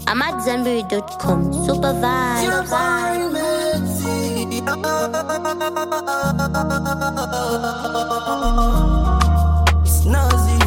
I'm at Zenberry.com. Super vibe. Snazzy,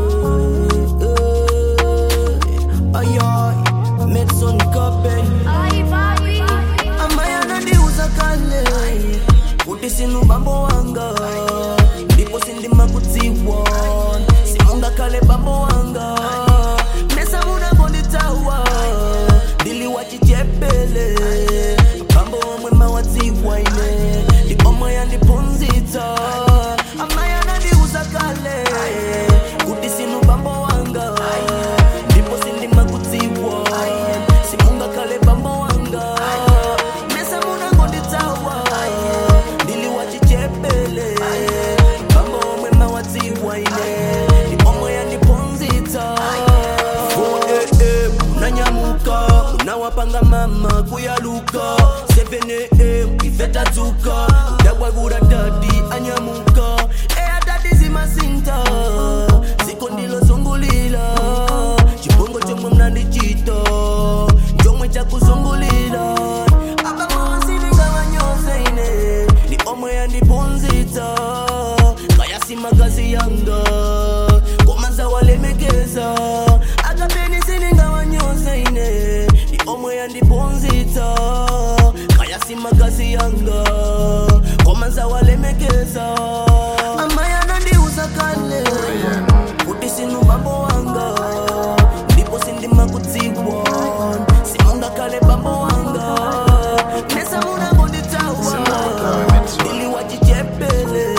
ay ay, Medson Kape amaya nandiuza kale kuti sinu bambo wanga ndipo sindima kudziwa simunga kale bambo wanga mesa munangonditawa ndili wachichepele bambo wamwe mawadziwa ine ndipomwe yandiphunzitsa amaya nandiuza kale kuti sinu bambo wanga ndipo sindima kudziwa simunga kale bambo wanga mesa munangonditawa ndili wachichepele bambo omwe mawadziwa ine ndipomwe yandiphunzitsa 4am unanyamuka unawapanga mama kuyaluka 7am ifetadzuka udabwagura dadi anyamuka eya dadi zimasinta ziko ndilozungulila chibongo chomwe mnandichita chomwe chakuzungulila akamawasilingawanyoze ine ndi omwe yandiphunzitsa kayasimakazi yanga komanza walemekeza akapeni silingawanyoze ine ndi omwe yandiphunzitsa kayasimakazi yanga komanza walemekeza amaya nandiuza kale kuti sinu bambo wanga ndipo sindima kudziwa simunga kale bambo wanga mesa munangonditawa ili wachichepele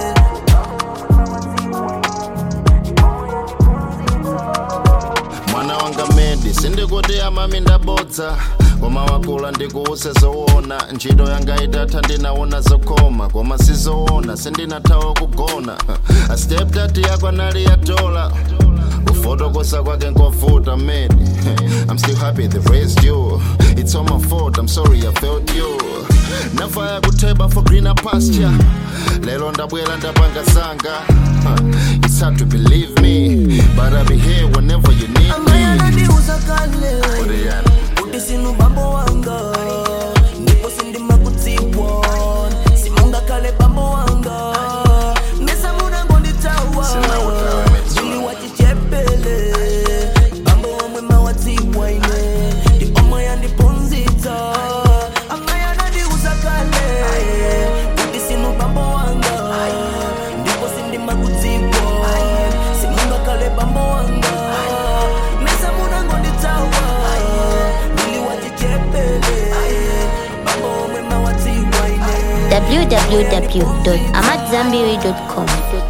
mwana wanga medi sindikuti amami ndabodza koma wakula ndikuuse zoona ntchito yanga itatha ndinaona zokoma koma sizoona sindinathawa kugona asteptati yako nali yatola kufotokosa kwake nkovuta medi i'm still happy they raised you it's all my fault i'm sorry i failed you nafaya kutheba for greener pasture lelo ndabwera ndapanga zanga it's hard to believe me but i'll be here whenever you need amaya me nandiuza kale Oriana. kuti sinu bambo wanga ndipo sindima kudziwa simunga kale bambo wanga mesa munangonditawa Sinawutawa, Mitsu. ili wachichepele bambo wamwe mawadziwa ine ndi omwe yandiphunzitsa amaya nandiuza kale kuti sinu bambo wanga ndipo sindima kudziwa simunga kale bambo wanga mesa munangonditawa ili wachichepele bambo wamwe mawadziwa ine www.amatzambiri.com.